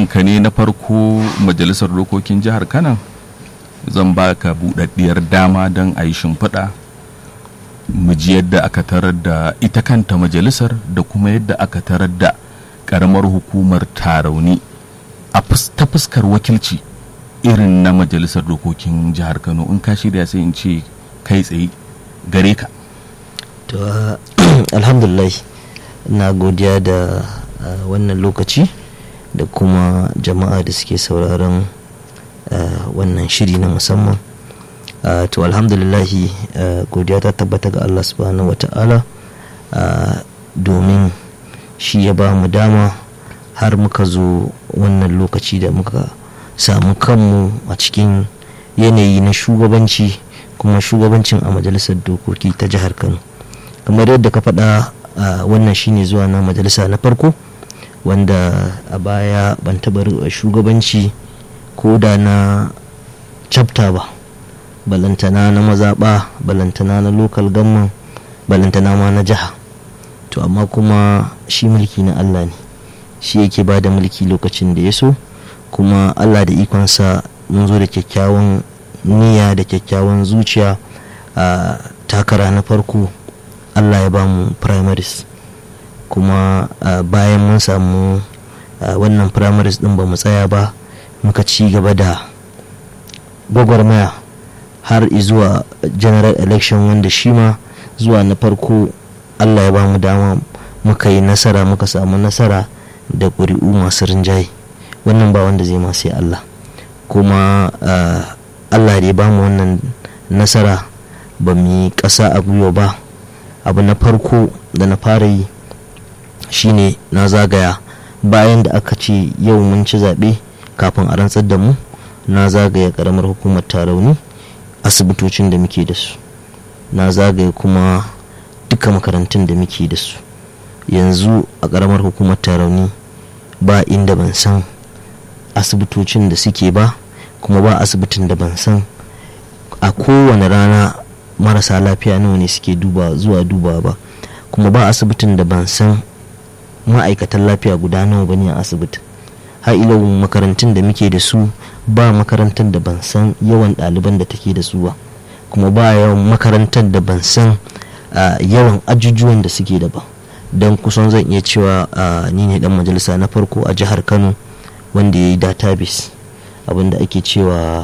zuwanka ne na farko majalisar dokokin jihar kanan zan baka buɗaɗɗiyar dama don a yi shimfiɗa mu ji yadda aka tarar da ita kanta majalisar da kuma yadda aka tarar da ƙaramar hukumar tarauni a ta fuskar wakilci irin na majalisar dokokin jihar kano in ka shirya sai in ce kai tsaye gare ka to alhamdulillah na godiya da wannan lokaci da kuma jama'a da suke sauraron wannan shiri na musamman to alhamdulillahi godiya ta tabbata ga allah subhanahu wa ta'ala domin shi ya ba mu dama har muka zo wannan lokaci da muka samu kanmu a cikin yanayi na shugabanci kuma shugabancin a majalisar dokoki ta jihar kano kamar yadda ka faɗa wannan shine zuwa na majalisa na farko wanda a baya ban taɓa shugabanci ko da na chapter ba balantana na mazaɓa balantana na local government balantana ma na jiha to amma kuma shi mulki na allah ne shi yake ba da mulki lokacin da ya so kuma allah da ikonsa mun zo da kyakkyawan niyya da kyakkyawan zuciya a takara na farko allah ya ba mu primaries kuma bayan mun samu wannan primaries din ba mu tsaya ba muka ci gaba da gwagwarmaya har zuwa general election wanda shi ma zuwa na farko allah ya ba mu dama muka yi nasara muka samu nasara da ƙuri'u masu rinjaye wannan ba wanda zai ma sai allah kuma allah da ya ba mu wannan nasara ba mu yi ƙasa a gwiwa ba abu na farko da na fara yi shine na zagaya bayan da aka ce yau mun ci zaɓe kafin a rantsar da mu na zagaya ƙaramar hukumar tarauni asibitocin da muke da su na zagaya kuma duka makarantun da muke da su yanzu a ƙaramar hukumar tarauni ba inda ban san asibitocin da suke ba kuma ba asibitin da ban san a kowane rana marasa lafiya nawa ne suke duba zuwa duba ba kuma ba asibitin da ban san ma'aikatan lafiya guda nawa bane a asibitin har ila makarantun da muke da su ba makarantar da ban san yawan ɗaliban da take da su ba kuma ba yawan makarantar da ban san yawan ajujuwan da suke da ba don kusan zan iya cewa ni ne dan majalisa na farko a jihar kano wanda ya yi database abinda ake cewa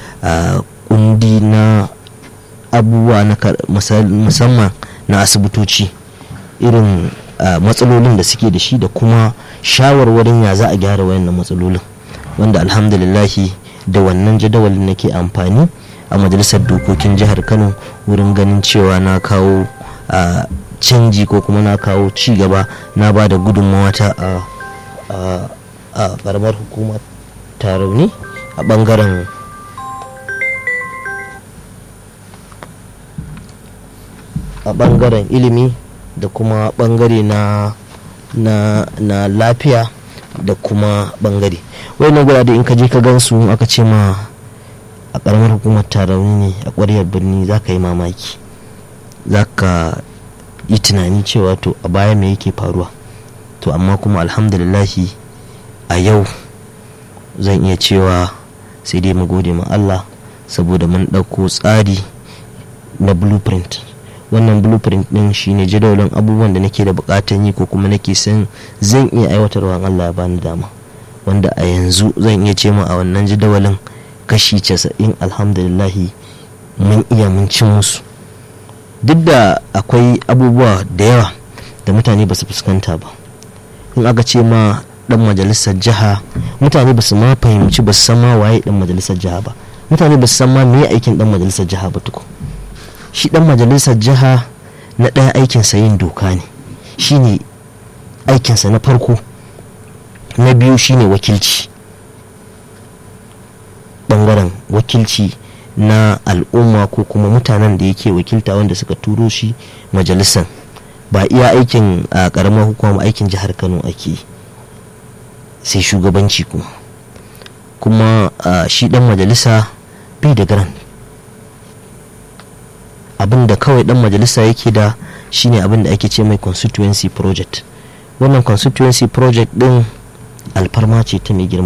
kundi na abubuwa na musamman na asibitoci irin matsalolin da suke da shi da kuma shawarwarin ya za a gyara wayannan matsalolin wanda alhamdulillahi da wannan jadawalin nake amfani a majalisar dokokin jihar kano wurin ganin cewa na kawo canji ko kuma na kawo ci gaba na ba da gudunmawa ta a karamar hukumar tarauni a bangaren a bangaren ilimi da kuma bangare na na na lafiya da kuma bangare wannan gurade in ka je ka gansu aka ce ma a karamar hukumar tarauni ne a ƙwaryar birni za ka yi mamaki za ka yi tunani cewa to a baya me yake faruwa to amma kuma alhamdulillahi a yau zan iya cewa sai dai mu gode ma Allah saboda mun ɗauko tsari na blueprint wannan blueprint din shine jadawalin abubuwan da nake da bukatan yi ko kuma nake san zan iya aiwatarwa Allah ya bani dama wanda a yanzu zan iya ce ma a wannan jadawalin kashi casa'in alhamdulillahi mun iya mun ci musu duk da akwai abubuwa da yawa da mutane ba su fuskanta ba in aka ce ma dan majalisar jiha mutane ba su ma fahimci ba su san ma waye dan majalisar jiha ba mutane ba su san ma me aikin dan majalisar jiha ba tukun shi dan majalisar jiha na ɗaya aikinsa yin doka ne shine aikinsa na farko na biyu shine wakilci bangaren wakilci na al'umma ko kuma mutanen da yake wakilta wanda suka turo shi majalisar ba iya aikin a karamar hukuma aikin jihar kano ake sai shugabanci kuma kuma shi dan majalisa bai da garan abin da kawai dan majalisa yake da shine abin da ake ce mai constituency project wannan constituency project din alfarma ce ta mai girma